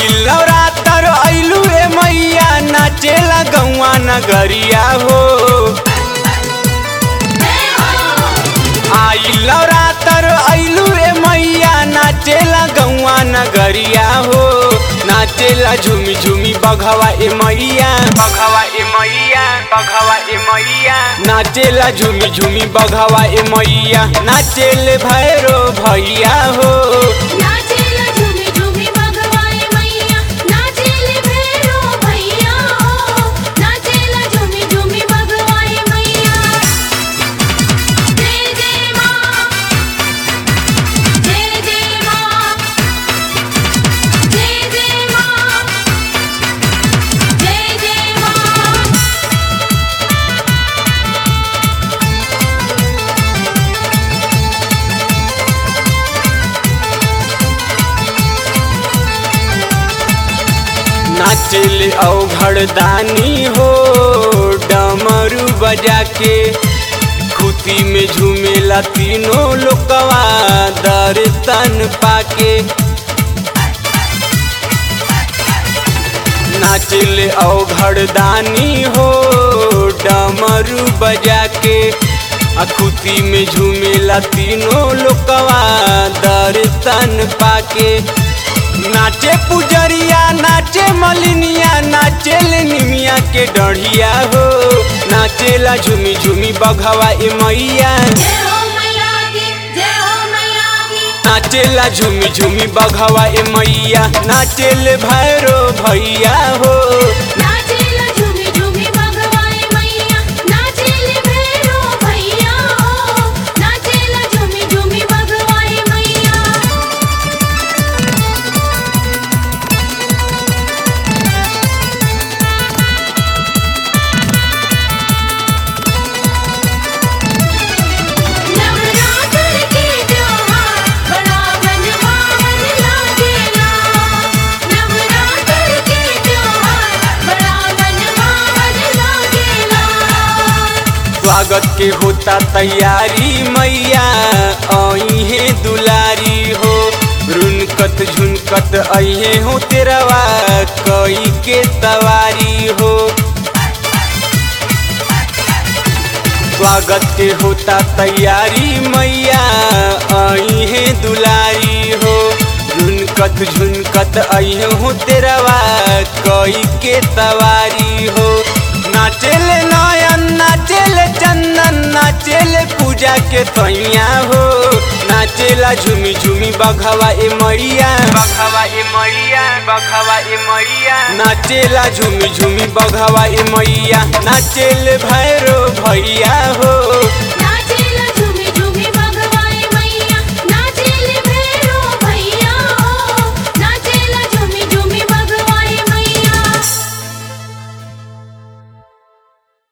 आइल नवरात्र अइलू ए मैया नाचेला गौआ नगरिया हो आइल नवरात्र अइलू ए मैया नाचेला गौआ नगरिया हो नाचेला झूमी झूमी बघवा ए मैया बघवा ए मैया बघवा ए मैया नाचेला झूमी झूमी बघवा ए मैया नाचेले भैरो भैया हो नाचेला झूमी झूमी भगवाए मैया नाचेले भैरो भैया हो नाचेला झूमी झूमी भगवाए मैया जय जय मां जय जय मां जय जय मां जय जय मां नाचेले अवघड़दानी हो डमरू बजा के खुती में झूमेला तीनों लोकवा दर्शन पाके नाचेले अवघड़दानी हो डमरू बजा के अखुती में झूमेला तीनों लोकवा दर्शन पाके नाचे पुजरिया नाचे मलिनिया नाचेले निमिया के डढ़िया हो नाचेला झूमी झूमी बघवा ए मैया जय हो मैया की जय हो मैया की नाचेला झूमी झूमी बघवा ए मैया नाचेले भैरो भैया हो नाचेला झूमी झूमी भगवाए मैया नाचेले भैरो भैया हो नाचेला झूमी झूमी भगवाए मैया नवरात्र के त्योहार बड़ा मनभावन लागेला नवरात्र के त्योहार बड़ा मनभावन लागेला स्वागत के होता तैयारी मैया अहे दुलारी हो रुनकत झुनकत अहे हो तेरवा कई के सवारी हो स्वागत के होता तैयारी मैया अहे दुलारी हो झुनकत झुनकत अहे हो तेरवा कई के सवारी हो नाचेले नयन नाचेले चंदन नाचेले पूजा के सैया हो नाचेला झूमी झूमी बघवा ए मैया बघवा ए मैया बघवा ए मैया नाचेला झूमी झूमी बघवा ए मैया नाचेले भैरो भैया हो